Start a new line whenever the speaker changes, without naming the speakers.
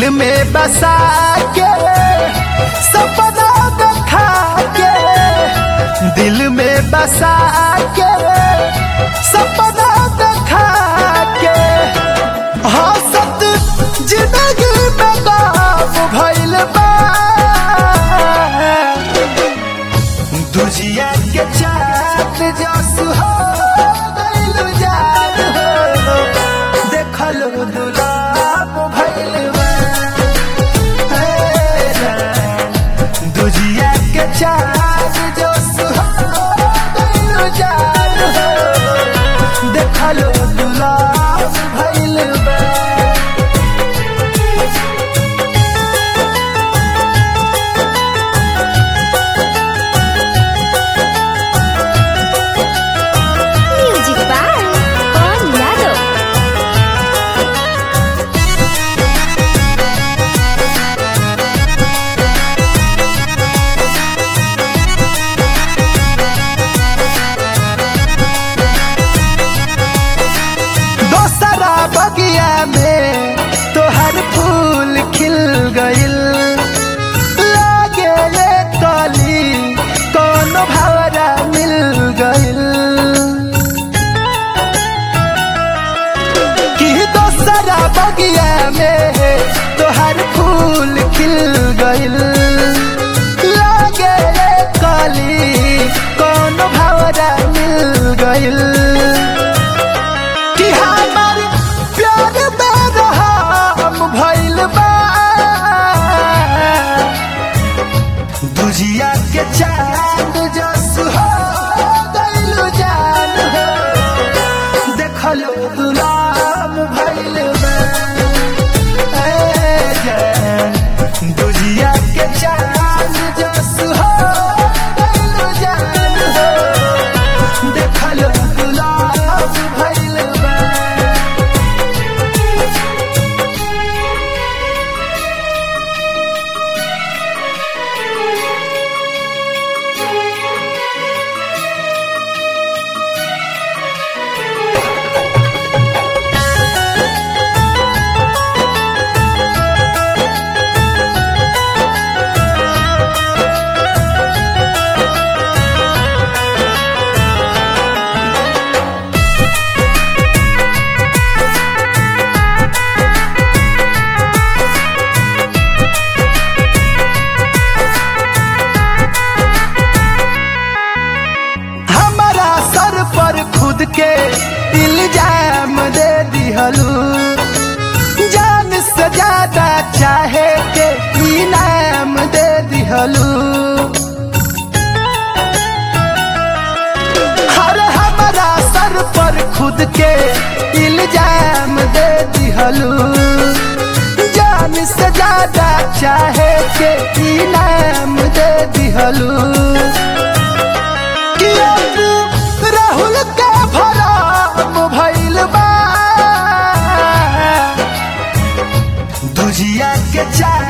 दिल में बसा के सपना देखा के दिल में बसा के सपना देखा के हसत जिंदगी में गाम भइल बा दुजिया के चाँद जस हो गइल जान हो देखल दुलाप भइल बा हे जान, दुजिया के चाँद जस हो गइल जान हो देखल दुलाप भइल बा
म्यूजिक बाय पवन यादव
दोसरा बगिया में तोहर फूल खिल गइल लागे ये कली कौन भवरा मिल गइल कि दोसरा बगिया में तोहर फूल खिल गइल लागे ये कली कौन भवरा मिल गइल कि हमार प्यार में रहम भइल बा दुजिया के चांद जस हो गइल जान हो देखलो गुलाम भइल बा ए जान दुजिया के चांद जस हो गइल जान हो देखलो गुलाब भइल बा हमारा सर पर खुद के इल्जाम दे दिहलू जान से ज्यादा चाहे के इनाम दे दिहलू हर हमारा सर पर खुद के इल्जाम दे दिहलू जान से ज्यादा चाहे के इनाम दे दिहलू कि अब राहुल का भराम भइल बा दुजिया के चार